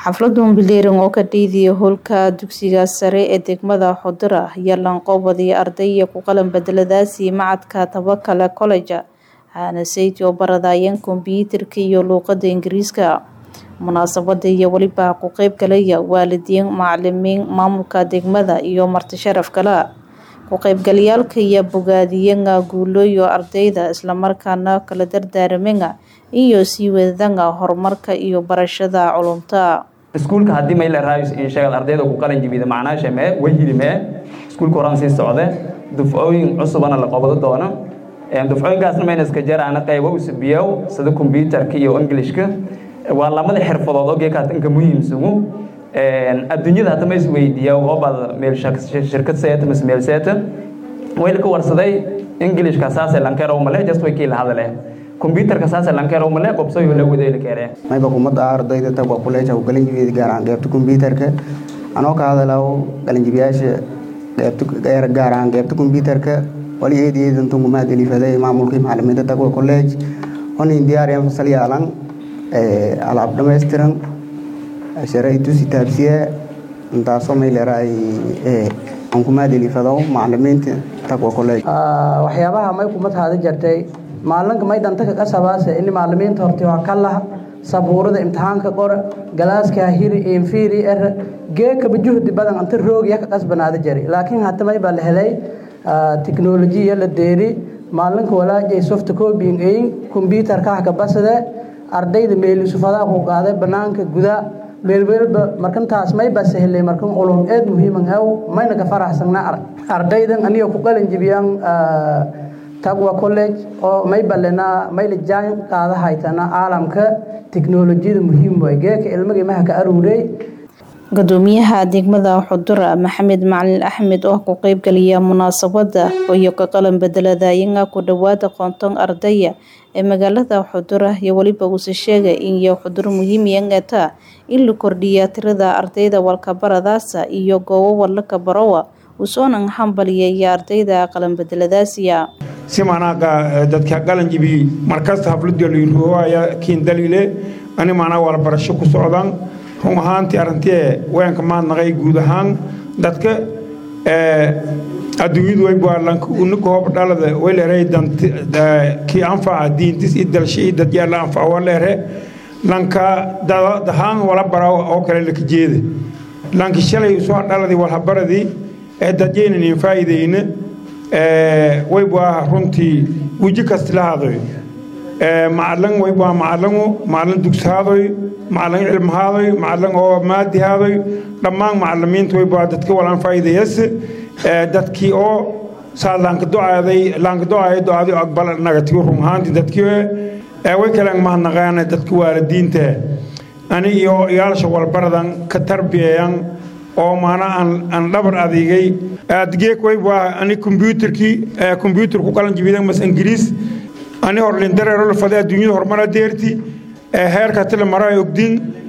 xafladan bileeran oo ka dhiidaya howlka dugsiga sare ee degmada xudura ayaa lanqoobadiya ardaya ku qalan bedeladaasi macadka tabakale college waxaana sayti oo baradayeen kombyuutarka iyo luuqada ingiriiska munaasabada iyo weliba ku qeyb galaya waalidiin macalimiin maamulka degmada iyo marti sharaf kale ku qeybgalayaalka iyo bogaadiyanga guulooyo ardayda islamarkaana kala dardaaramenga iyo sii wadadanga horumarka iyo barashada culumta iskuulka haddii mayla raayus in sheegad ardayda ku qalin jibida macnaasha mee wahili mee iskuulka horaan sii socde dufcooyin cusubana la qabado doono dufcooyinkaasna mayna iska jaraana qaybo usubiyow sida kombyuutarka iyo englishka waa lamada xirfadood oo geekaas inka muhiimsugu adduunyada hadda ma isweydiiya oobad meel shirkad seeta mise meel seeta wayla ka warsaday englishka saase lankeerow male just way kiila hadale kombyuutarka saase lankeerow male qobsoyo la wadayla keere mayba kumada ardayda tagwa kuleeja galanjibiyeed gaar ahaan qeybta kombyuutarka anoo ka hadalaw galanjibiyaasha qeybta gaar ahaan qeybta kombyuutarka wali eedayeedan tungumaad elifaday maamulkii macalimiinta tagwa college honin diyaariyan fasal yaalan alaab dhammaystiran sharaytusi taabsiye intaasoo mayleeraay ankumaad elifado macalimiinta tagwa college waxyaabaha may kumad haada jartay maalinka may dhanta ka qasabaase ini macalimiinta horti waa ka laha sabuurada imtixaanka qora galaaska hiri infiri er geekaba juhdi badan anta roogya ka qasbanaada jari laakiin hata may baa la helay tiknolojiya la deeri maalinka walaajay soft copying ayin kombyuutarkaha ka basade ardayda meelisufadaa ku qaaday banaanka guda meelweelba markantaas may baa sahlay markan culum eed muhiiman aw mayna ka faraxsanaa ardaydan aniga ku qalin jibiyaan tagwa college oo may balenaa mayla jaan qaada haytana caalamka tiknolojiyada muhiim way geeka ilmaga maha ka aruuray gudoomiyaha degmada xudura maxamed macalin axmed oo ku qeybgaliya munaasabada iyo ka qalan bedeladayanga ku dhawaada qoonton ardaya ee magaalada xudura iyo weliba uuse sheegay in iyo xudur muhiimiyangata in la kordhiya tirada ardayda walkabaradaasa iyo goobo walaka barowa usoonan hambaliyaya ardayda qalan bedeladaasiya si manaaqa dadka qalanjibi markasta haflada liruwaaya kiin daliile ani manaa walbarasho ku socdaan run ahaantii arrintie weenka maadnaqay guud ahaan dadka adduunyadu waybualanka hoob dhalada wayleeray kii anfaca diintis i dalsha i dadyaala anfaca waleere lanka dahaan wala bara oo kale laka jeeda lanki shalay soo dhaladii walhabaradii ee dadyaynanin faa'iidayna waybua runtii weji kasti lahaadoy macalin waybua macalingu macalin dugsahaadoy macalin cilmahaadoy macalin oo maadihaadoy dhammaan macalimiinta waybua dadka walaan faa'iidayas dadkii oo saa laankadoaaday laankadoaaya do-adi aqbal nagatiyo run ahaantii dadkii way kalen mahadnaqaana dadka waalidiinta ani iyo yaalsha walbaradan ka tarbiyayan oo maana aan dhabar adeegay adgeek waybua ani kombyuutarkii kombyuutar ku qalan jibidan mas ingiriis ani horlindareerolfade adduunyada horumara deerti heerka tile maraa ogdin